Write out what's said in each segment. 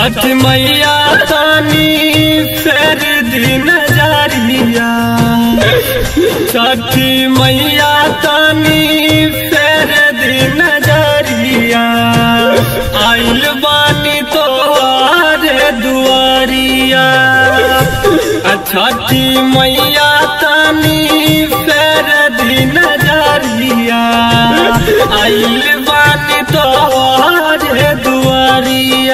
छठ मैया तानी फेर दिन जारिया छठ मैया तानी फेर दिन जारिया आइल बानी तोरे दुआरिया छठ मैया तानी फेर दिन जारिया आइल बानी तोरे दुआरिया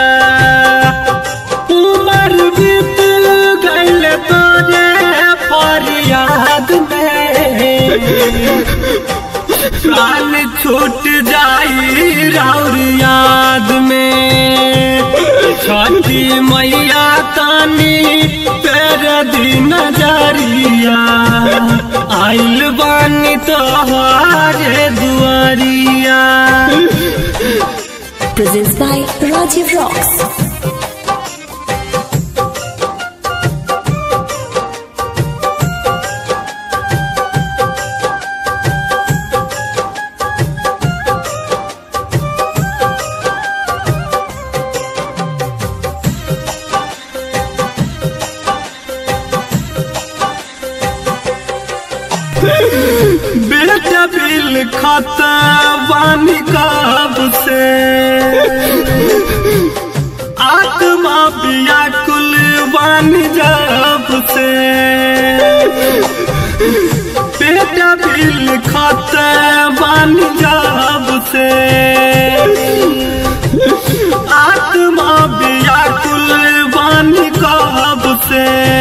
उमर बीत गइल तोरे फरियाद में प्राण छूट जाई राउर याद में छठी मैया तानी पेर दिन जरिया आइल बानी तोहारे दुआरिया presents by Rajiv Rocks. बेटा बिल खाता बानी कब से आत्मा व्याकुल बानी जब से बेटा बिल खाता बानी जब से आत्मा व्याकुल बानी कब से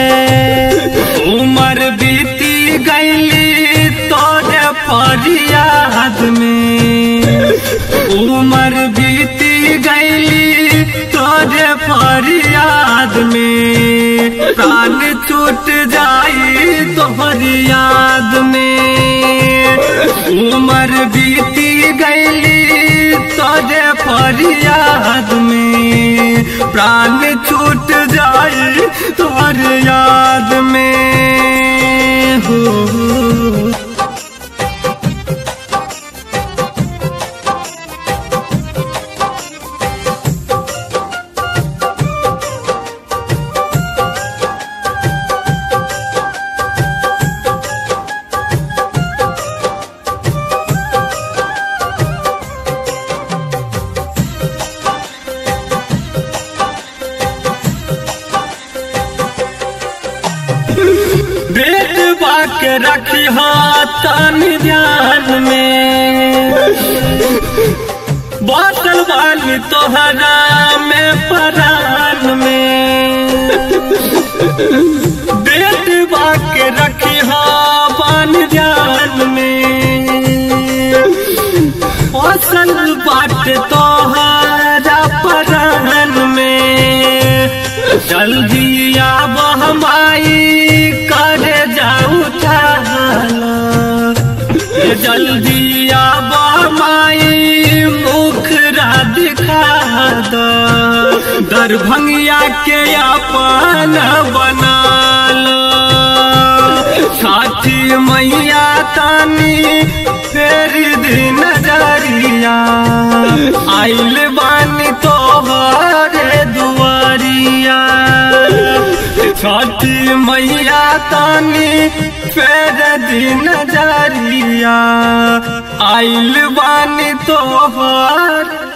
उम्र बीती गईली तोरे फरियाद में उम्र बीती गईली तोरे फरियाद में प्राण छूट जाई तोहर याद में उम्र बीती गईली तोरे फरियाद में प्राण छूट जाई तोहर याद में हो बेट बाक रखी हाथन ध्यान में बातल वाली तोहरा में परान में बेट बाक रखी हाथन ध्यान में फसल बाट तोहरा परान में जल्दी आब हमाई करे जाऊ चाहला ये जल्दी आब हमाई मुखरा दिखा दो दरभंगिया के अपन बना लो साथी मैया तानी फेर दिन नजरिया आइल बानी तोहरे दुआरिया छठी मैया तानी फेर दिन नजरिया आइल बानी तोहर